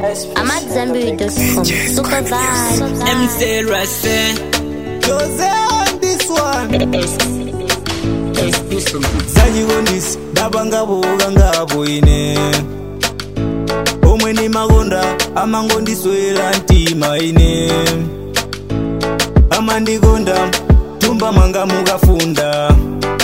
I'm at Zambiri.com. Super vibe. MC Rase Jose on this one It's zachikondisi ndapanga boka ngapo ine omwe ni makonda amangondiswera mtima ine amandikonda tumba mwanga mukafunda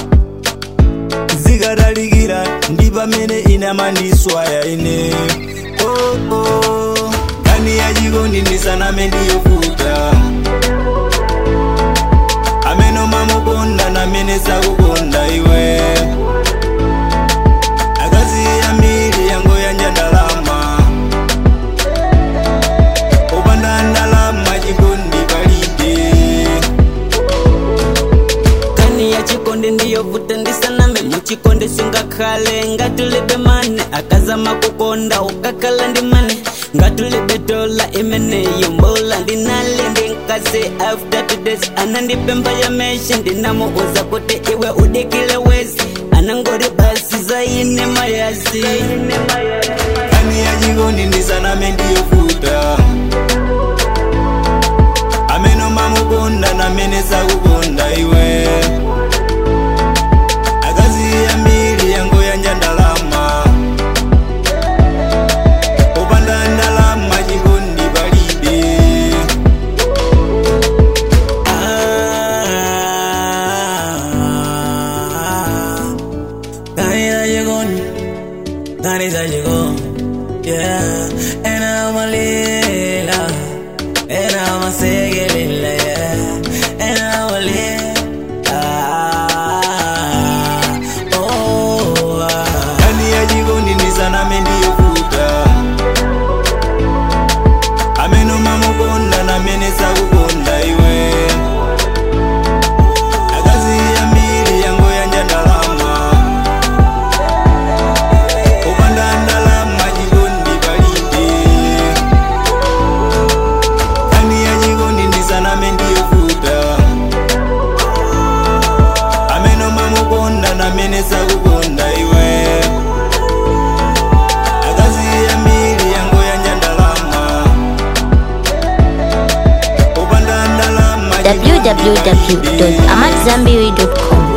zikatalikira ndi pamene ine amandiswaya ine oh, oh. kani yachikondi ndisaname ndiyofuta amene umamukonda namene sakukonda iwe akazi yambiri yango yanja ndalama upanda ndalama chikondi palibe kani ya chikonde ndiyovuta ndisaname muchikonde singakhale ngatulebe mane akazama kukonda ukakhala ndi mane ngatulebe dola imeneyo mbola ndinale ndinkase after two days anandipemba ya meshe ndinamuuza kuti iwe udikile wezi anangori basi zaine mayasi kani yachikondi ndisaname ndiyofuta amene umamukonda namene sakukonda iwe akazi yambiri yango yanja ndalama upanda ndalama chikondi palibe Canida llegó, Canida llegó, yeah. Era uma lila, era uma seguirila, yeah. Era uma lila, oh, ah. kani yachikondi ndisaname ndiyofuta amene umamukonda namene sakukonda iwe akazi yambiri yango yanja ndalama upanda ndalama chikondi palibe kani yachikondi ndisaname ndiyofuta amene umamukonda namene sakukonda iwe akazi yambiri yango yanja ndalama upanda ndalama chikondi palibe. www.amatzambiri.com.